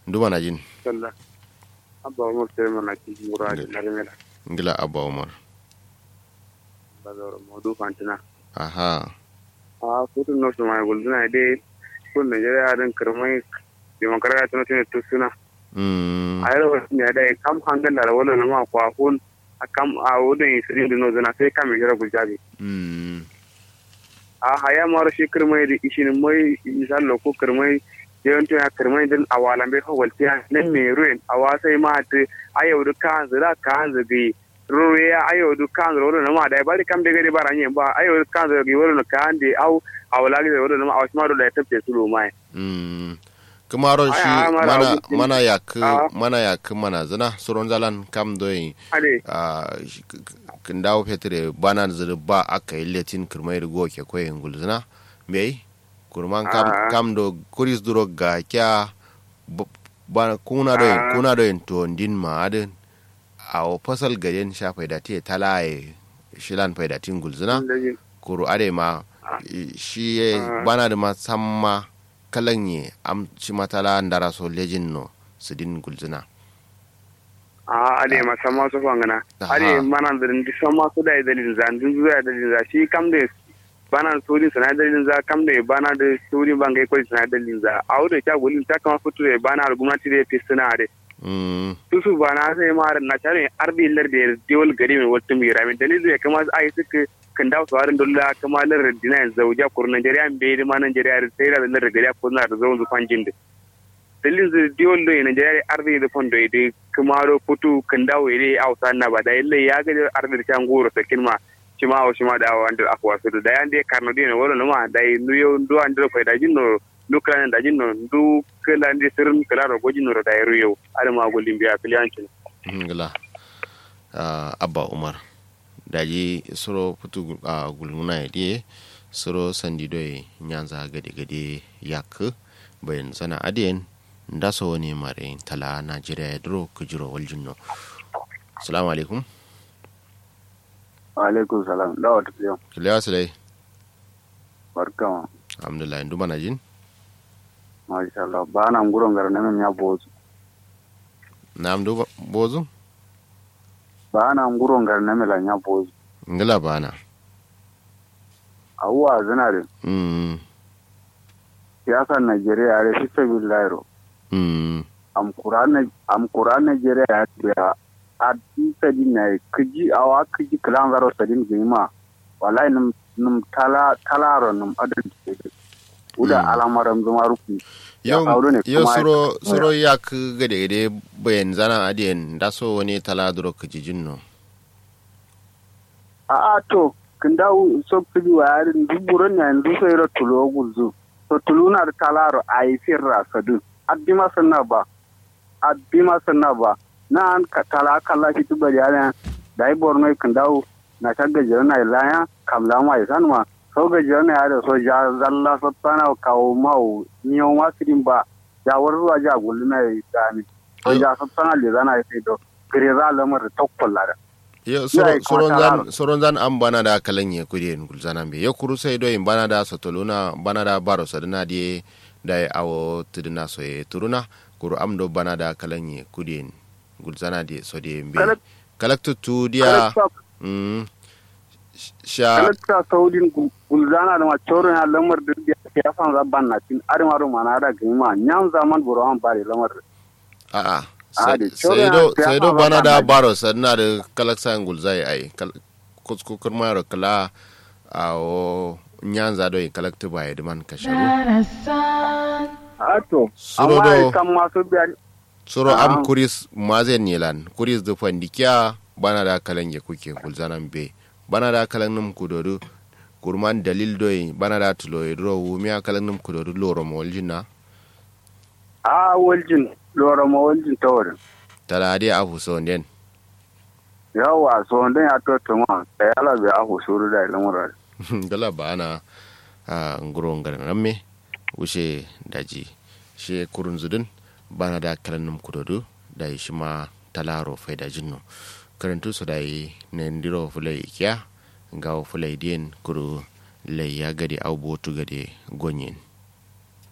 nduma na jin sallah abba umar sai mana ki mura da narmela ngila abba umar ba da modu fantina aha a kutu no su mai gulduna dai kun Najeriya din kirmai demokraya tana tana tusuna mm a yau ne da kam hangal da wala na ma kwa kun a kam a wudin isirin dino zana sai kam jira guljabi mm a haya maro shi kirmai da ishin mai misal ko kirmai yawan tuna kirmai din a walan bai kawal tiya nan me ruin a wasai ma ta ayo du kan zira kan zigi ruwe ya ayo du kan zira wala na ma da bari kam da gari baranye ba ayo du kan zira wala na kan de au a wala ga wala na ma a wasu maro da ya tafi su mai mm kumaro Ai, shi ai, mara mana abu- mana yak Ah. mana yak mana zina suron zalan kam doyi ade a kin dawo fetre bana zuru ba aka yi letin kirmai rigo ke koyin gulzina bai kurman kam Ah. kam do kuris duro ga kya b- bana kuna do Ah. kuna do to din ma adin a o fasal gajen sha faida te talaye shilan faida tin gulzina kuru ade ma i- shi ye Ah. bana da ma samma kalanye am ci matala ndara so lejin no sidin gulzina a ade ma sama su fangana Aha. ade mana da ndi sama su da dalilin za ndin zuwa dalilin za shi kam da bana suri sana dalilin za kam da bana da suri bangai ko sana dalilin za a wurin ta gulin ta kama fito da bana da gwamnati da fi suna ade mm tusu bana sai ma na tare arbi lar da dewal gari mai wata mai rami dalilin ya kama ai suka kan dawo sawarin dolla kama lar dina zauja kur Najeriya bai da ma Najeriya sai da lar gari ko na da zaun zufan jinde dalilin zai dewal da Najeriya arbi da fondo ide kuma ro putu kan dawo ide ausa na ba da yalle ya ga arbi da can goro sakin ma shi ma wa shi ma da wanda akwa su da yan dai karno dina wala ma da nuyo ndo andro fa da jinno dukkan da jinno du kala ndi sirrin kala ro gojin ro da yaro yau adama gulin biya filiyancin ngila uh, abba umar daji soro putu uh, gulmuna ya soro sandi doye nyanza gade gade yak bayan sana adiyen nda so wani mare tala najeriya ya duro kujiro waljinno assalamu alaikum alaikum salam da wata fiye kilewa silai barkama alhamdulillah ndu mana jin masha Allah ba na nguron gar na ya bozu na amdu bozu ba na nguron gar na mela ya bozu ngila bana awuwa zinare mm siyasar Najeriya ya rashi sabi lairo mm am Qur'an am Qur'an Najeriya ya biya a ti sadi na kiji awa kiji kalan zaro sadin gima wallahi num num tala talaro num adan uda Mm. alamaram zuma ruku yau aure ne yau kuma- suro suro yak gade gade bayan zana adiyen nda so wani tala duro kujijin no a a to kin dawo so kiji wa yarin duburan ne yanzu sai ra tulo gulzu to tuluna da talaro a yi firra sadu addi ma sanna ba addi ma sanna ba na an ka tala kala shi tuba da yana da yi borno kin dawo na ta gajiyar na ilaya kamla ma isan ma so gajiyar na yada so ja zalla sattana kawo mau niyo ma sidin ba ja warzuwa ja gulna ya gani so ja sattana le zana ya sai do gire za lamar da tokkolla da yo Ya yi soron kuma zan tararo. soron zan an bana da kalan ye kudi en gulzana be yo kuru sai do in bana da sotoluna bana da baro sadina die da ye awo tudina so ye turuna kuru am do bana da kalan ye kudi en gulzana die so die be Kalak- kalaktu tu dia Kalakta- mm sha kalakta saudin gulzana da macoro ya lamar da ya san zabban na tin adamaru mana da gima nyam zaman burawan bare lamar a a Ah, da sai kyau do ya- sai ya do fara bana da bana. baro sadina da kalaksa gulzai ai kuskukur mayro kala awo nyanza do in kalaktu ba edman kasharu ato Suro amma do- kan masu biya soro am Ah. kuris mazen nilan kuris da fandikiya bana da kalan ya kuke gulzanan be bana da kalan num kudodu kurman dalil doyi bana da tulo idro wumiya kalan num kudodu loro moljina a waljin lora ma waljin tawarin tala ade afu so den yawa so wanda ya to tuma da yala bai ahu suru da lamar gala bana a nguro ngara namme wuce daji she kurun zudun bana da kalan num kudodu da shi ma talaro faida jinno karantu su da yi na ndiro fulai kya ga fulai den kuru lai ya gade au botu gade gonyen